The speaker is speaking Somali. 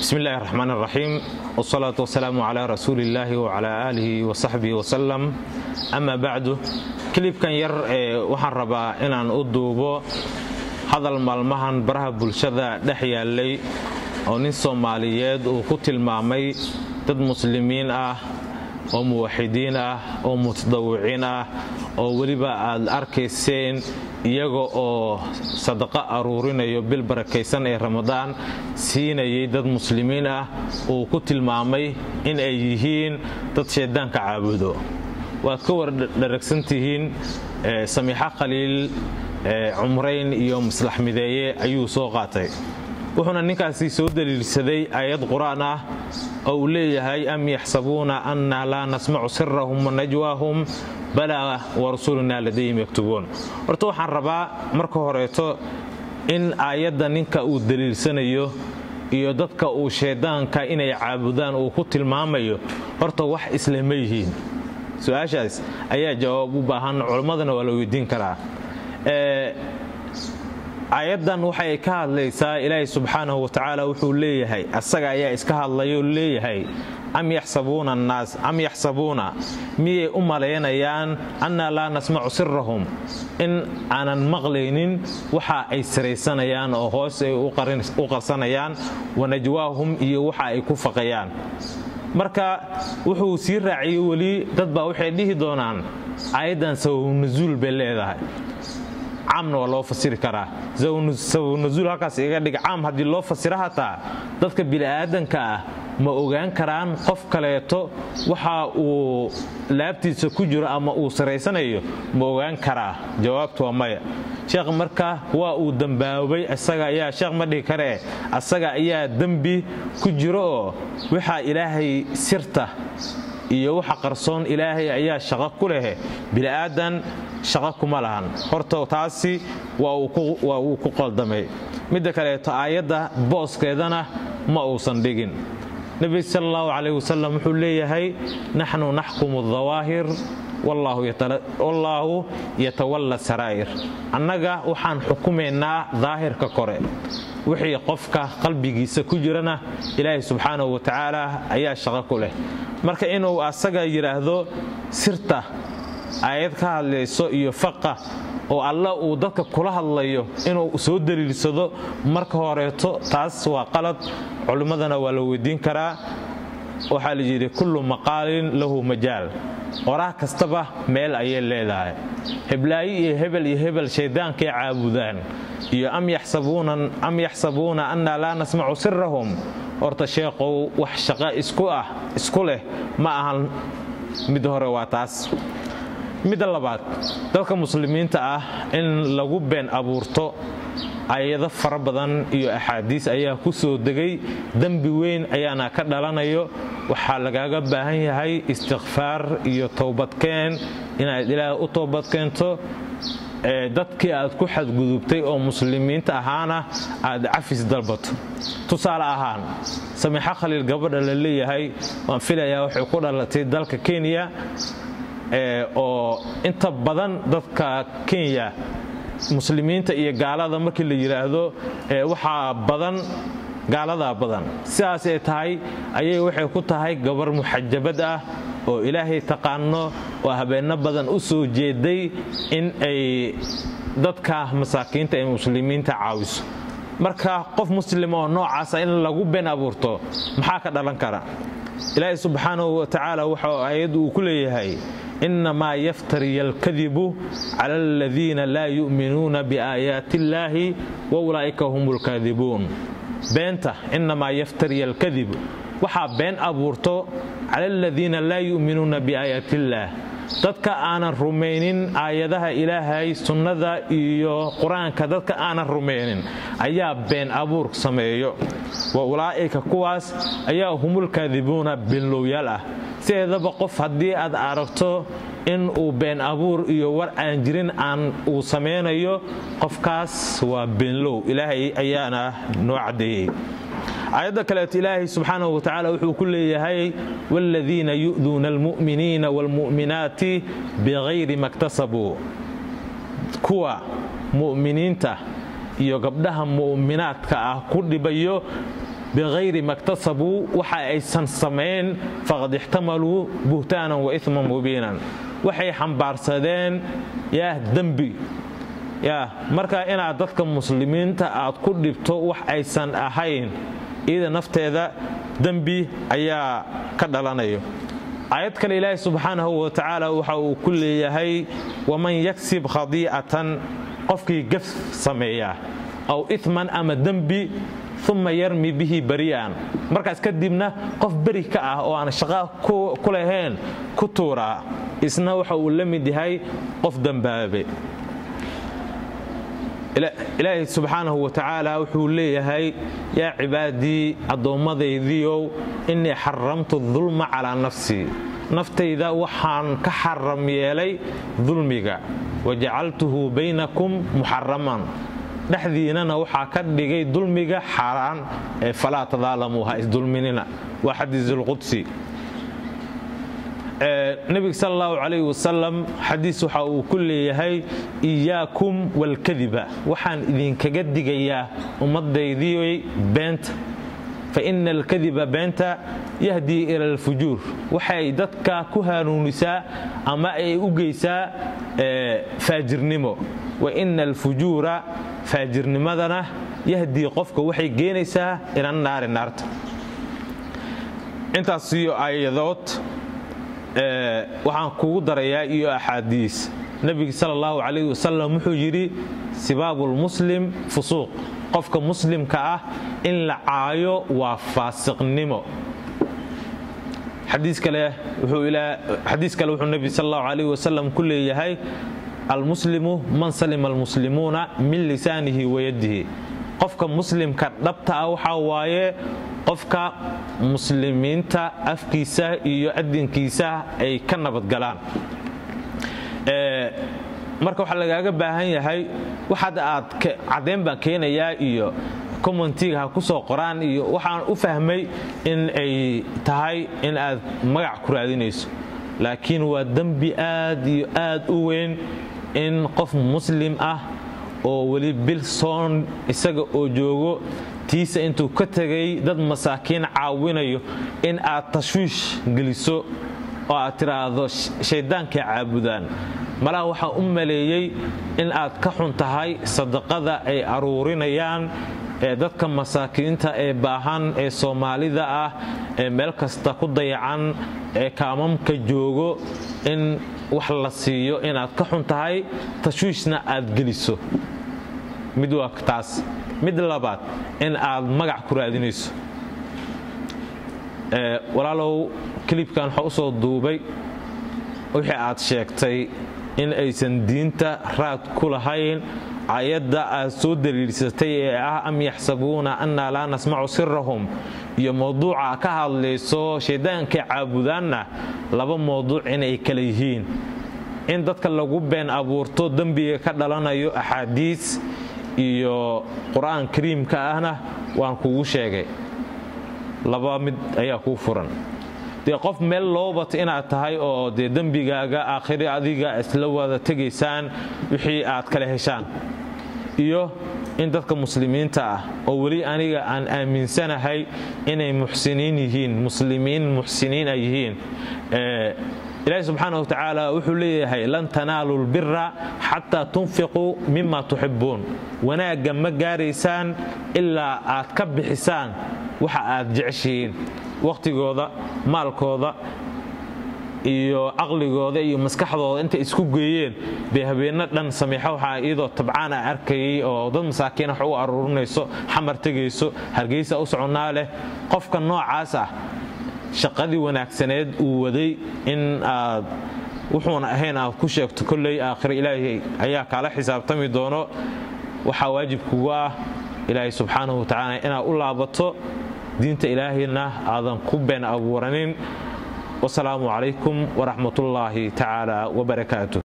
bismi illaahi raxmaan raxiim wsalaatu wasalaamu calaa rasuuli illaahi wacalaa aalihi wasaxbihi wasalam ama bacdu kilibkan yar ee waxaan rabaa inaan u duubo hadal maalmahan baraha bulshada dhex yaallay oo nin soomaaliyeed uu ku tilmaamay dad muslimiin ah oo muwaxidiin ah oo mutadawiciin ah oo weliba aad arkayseen iyaga oo sadaqo aruurinayo bil barakaysan ee ramadaan siinayay dad muslimiin ah uu ku tilmaamay in ay yihiin dad shayddaanka caabudo waad ka wardharagsantihiin samiixo khaliil cumrayn iyo maslax mideeye ayuu soo qaatay wuxuuna ninkaasi soo daliilsaday aayad qur-aan ah oo uu leeyahay am yaxsabuuna anna laa nasmacu sirahum wanajwaahum balaa warasuulunaa ladayhim yaktubuun horta waxaan rabaa marka horeeto in aayadda ninka uu daliilsanayo iyo dadka uu shayddaanka inay caabudaan uu ku tilmaamayo horta wax islama yihiin su-aashaas ayaa jawaab u baahan culimmadana waa la weydiin karaa aayaddan waxay ka hadlaysaa ilaahay subxaanahu watacaala wuxuu leeyahay asaga ayaa iska hadlayoo leeyahay am yaxsabuuna annaas am yaxsabuuna miyay u malaynayaan annaa laa nasmacu sirahum in aanan maqlaynin waxa ay saraysanayaan oo hoos ay u qarsanayaan wanajwaahum iyo waxa ay ku faqayaan marka wuxuu sii raaciyey weli dad baa waxay dhihi doonaan aayaddan sababnasuul bay leedahay caamna waa loo fasiri karaa sababnasuul halkaas iga dhig caam haddii loo fasiro hataa dadka bini'aadanka ah ma ogaan karaan qof kaleeto waxa uu laabtiisa ku jiro ama uu saraysanayo ma ogaan karaa jawaabtu waa maya sheekh marka waa uu dembaabay isaga ayaa sheekh ma dhihi karee asaga ayaa dembi ku jiro oo waxaa ilaahay sirta iyo waxa qarsoon ilaahay ayaa shaqo ku leh bini'aadan shaqo kuma lahan horta taasi waa uu ku qoldamay midda kaleeto aayadda booskeedana ma uusan dhigin nebi sal allahu calayh wasalam wuxuu leeyahay naxnu naxkumu dawaahir wallaahu yatawalla saraa'ir annaga waxaan xukumaynaa daahirka kore wixii qofka qalbigiisa ku jirana ilaahay subxaanahu watacaala ayaa shaqo ku leh marka inuu asaga yidhaahdo sirta aayad ka hadlayso iyo faqa oo alla uu dadka kula hadlayo inuu soo daliilsado marka horeeto taas waa qalad culimmadana waa la weydiin karaa waxaa la yidhi kullu maqaalin lahu majaal qoraah kastaba meel ayay leedahay heblaayi iyo hebel iyo hebel shayddaankay caabudaan iyo am yaxsabuuna annaa laa nasmacu sirahum horta sheeqow wax shaqo isku ah isku leh ma ahan mid hore waa taas midda labaad dadka muslimiinta ah in lagu been abuurto ayado fara badan iyo axaadiis ayaa ku soo degay dembi weyn ayaana ka dhalanayo waxaa lagaaga baahan yahay istikfaar iyo towbadkeen inaad ilaaha u toobadkeento dadkii aad ku xadgudubtay oo muslimiinta ahaana aad cafis dalbato tusaale ahaan samiixo khaliil gabadha la leeyahay waan filayaa waxay ku dhalatay dalka kenya oo inta badan dadka kenya muslimiinta iyo gaalada markii la yidhaahdo waxaa badan gaaladaa badan sidaas ay tahay ayay waxay ku tahay gabar muxajabad ah oo ilaahay taqaano oo habeenno badan u soo jeeday in ay dadka masaakiinta ee muslimiinta caawiso marka qof muslim oo noocaasa in lagu been abuurto maxaa ka dhalan kara ilaahay subxaanahu watacaala waxa aayaddu uu ku leeyahay innamaa yaftariya alkadibu cala aladiina laa yu'minuuna biaayaati illaahi wa ulaa'ika hum lkaadibuun beenta innamaa yaftariya alkadib waxaa been abuurto cala aladiina laa yu'minuuna biaayaati illaah dadka aanan rumaynin aayadaha ilaahay sunnada iyo qur-aanka dadka aanan rumaynin ayaa been abuur sameeyo wa ulaa'ika kuwaas ayaa humulkaadibuuna beenlowyaal ah sideedaba qof haddii aad aragto in uu been abuur iyo war aan jirin aan uu samaynayo qofkaas waa beenlow ilaahay ayaana noo caddeeyey aayadda kaleeto ilaahay subxaanahu watacaala wuxuu ku leeyahay waaladiina yu'duuna almu'miniina waalmu'minaati bikayri maktasabuu kuwa mu'miniinta iyo gabdhaha mu'minaadka ah ku dhibayo bikayri maktasabuu waxa aysan samayn faqad ixtamaluu buhtaanan wa iman mubiinan waxay xambaarsadeen yaa dembi yaa marka inaad dadka muslimiinta aad ku dhibto wax aysan ahayn iyada nafteeda dembi ayaa ka dhalanayo aayad kale ilaahi subxaanahu wa tacaala waxa uu ku leeyahay waman yaksib khadiicatan qofkii gaf sameeya aw iman ama dembi uma yarmi bihi bari'an markaas kadibna qof beri ka ah oo aan shaqo ku lahayn ku tuuraa isna waxa uu la mid yahay qof dembaabe ilaahi subxaanahu wa tacaala wuxuu leeyahay yaa cibaadii addoommadaydiiow innii xaramtu dulma calaa nafsii naftayda waxaan ka xaram yeelay dulmiga wajacaltuhu baynakum muxaraman dhexdiinana waxaa ka dhigay dulmiga xaaraan ee falaa tadaalamuu ha isdulminina waa xadiisulqudsi nebiga sal allahu calayh wasalam xadiis waxa uu ku leeyahay iyaakum walkadiba waxaan idinkaga digayaa ummadaydiiy beenta fa ina alkadiba beenta yahdii ila alfujuur waxay dadka ku hanuunisaa ama ay u geysaa faajirnimo wa ina alfujuura faajirnimadana yahdii qofka waxay geenaysaa ila naari naarta intaas iyo aayadood waxaan kugu darayaa iyo axaadiis nebiga sal allahu calayh wasalam wuxuu yidhi sibaabulmuslim fusuuq qofka muslimka ah in la caayo waa faasiqnimo xadiis kale wuxuu nebi sal allahu calayh wasalam ku leeyahay almuslimu man salima almuslimuuna min lisaanihi wayadihi qofka muslimka dhabta ah waxaa waaye qofka muslimiinta afkiisa iyo adinkiisa ay ka nabadgalaan marka waxaa lagaaga baahan yahay waxaad aad caddeyn baan keenayaa iyo commentiga ha ku soo qoraan iyo waxaan u fahmay in ay tahay in aad magac ku raadinayso laakiin waa dembi aad iyo aad u weyn in qof muslim ah oo weli bil soon isaga oo joogo tiisa intuu ka tegay dad masaakiin caawinayo in aad tashwiish geliso oo aad tidhaahdo shayddaankay caabudaan malaha waxaa u maleeyey in aad ka xun tahay sadaqada ay aruurinayaan ee dadka masaakiinta ee baahan ee soomaalida ah ee meel kasta ku dayacan ee kaamamka joogo in wax la siiyo inaad ka xun tahay tashwiishna aad geliso mid waa taas mid labaad in aad magac ku raadinayso walaalow kilibkan waxaa u soo duubay wixii aad sheegtay in aysan diinta raad ku lahayn ayadda aad soo daliilsatay ee ah am yaxsabuuna annaa laa nasmacu sirahum iyo mowduuca ka hadlayso shaydaankay caabudaanna laba mowduuc inay kala yihiin in dadka lagu been abuurto dembiga ka dhalanayo axaadiis iyo qur-aan kariimka ahna waan kugu sheegay laba mid ayaa kuu furan dee qof meel loo bato inaad tahay oo dee dembigaaga aakhiri adiga isla wada tegaysaan wixii aad kala heshaan iyo in dadka muslimiinta ah oo weli aniga aan aaminsanahay inay muxsiniin yihiin muslimiin muxsiniin ay yihiin ilaahi subxaana wa tacaala wuxuu leeyahay lan tanaalu lbira xataa tunfiquu mima tuxibuun wanaagga ma gaaraysaan ilaa aad ka bixisaan waxa aad jeceshihiin wakhtigooda maalkooda iyo caqligooda iyo maskaxdooda intay isku geeyeen bay habeenno dhan sameexa waxaa iyadoo tabcaana arkayay oo dad masaakiin wax u aruurinayso xamar tegayso hargeysa u soconnaa leh qofka noocaas ah shaqadii wanaagsaneed uu waday in aad wuxuuna ahayn aad ku sheegto kolley aakhiro ilaahay ayaa kaala xisaabtami doono waxaa waajib kugu ah ilaahay subxaanahu wa tacaala inaad u laabato diinta ilaahayna aadan ku been abuuranin wasalaamu calaykum waraxmatullaahi tacaala wabarakaatu